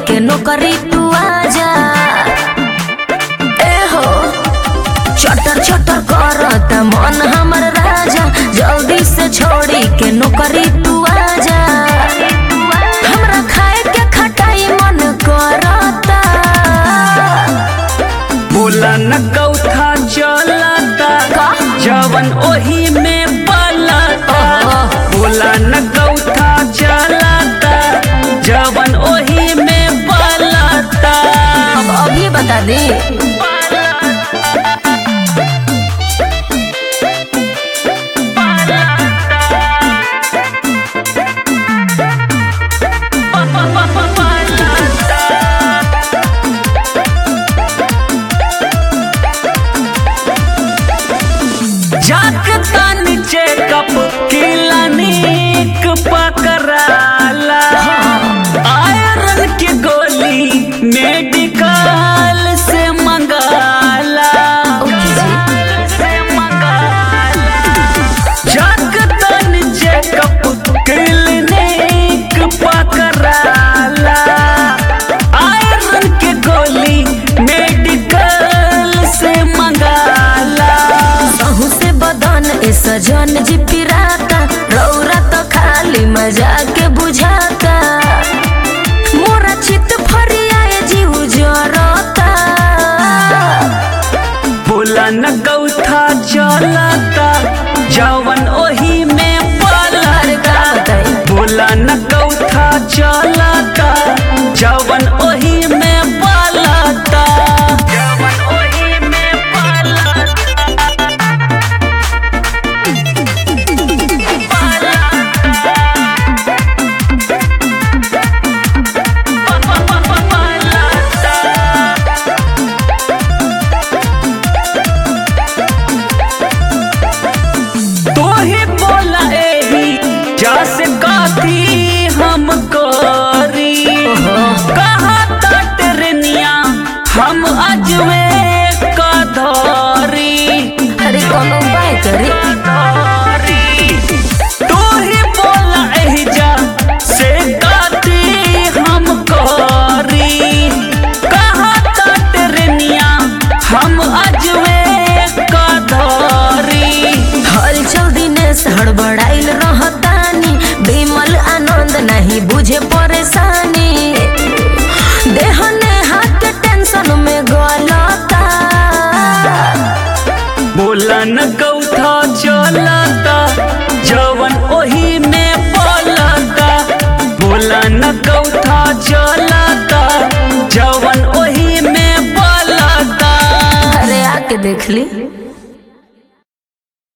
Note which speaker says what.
Speaker 1: के नौकरी तू आजा ए हो चटर चटर करत मन हमर राजा जल्दी से छोड़ी के नौकरी तू आजा हमरा खाए के खटाई मन करता
Speaker 2: बोला न गौथा चलता
Speaker 1: का?
Speaker 2: जवन ओही में पलता बोला न गौथा चलता जवन ओही में पलता
Speaker 1: अब अभी बता दे
Speaker 2: जागता नीचे कप क्लिनिक पकड़ाला आयरन की गोली मेडिकल से मंगाला
Speaker 1: ओके जी
Speaker 2: से मंगाला जागता नीचे कप क्लिनिक पकड़ाला आयरन की गोली मेडिकल से मंगाला
Speaker 1: सहू से बदन ए सजन जी पिराता रौरा तो खाली मजा के बुझाता मोरा चित फरियाए जीव जरता
Speaker 2: बोला न गौथा चलता जवन ओही में
Speaker 1: अरे का
Speaker 2: पलता
Speaker 1: बताई
Speaker 2: बोला न गौथा चलता जवन ओही में पलता जवन ओही में तू ही बोला एही जैसे काथी हम करी कहा टरनिया हम अजवे का धरी
Speaker 1: अरे कोनो उपाय करे
Speaker 2: तू ही बोला एही जा से काथी हम करी कहा टरनिया हम अजवे का धरी
Speaker 1: हलचल दिनेश हड़बड़ाइल रहतानी बिमल आनंद नहीं बुझे परेशानी देह ने हाथ के टेंशन में गलता
Speaker 2: बोला न गौथा चलता जवन ओही में पलता बोला न गौथा चलता जवन ओही में पलता
Speaker 1: अरे आके देख ली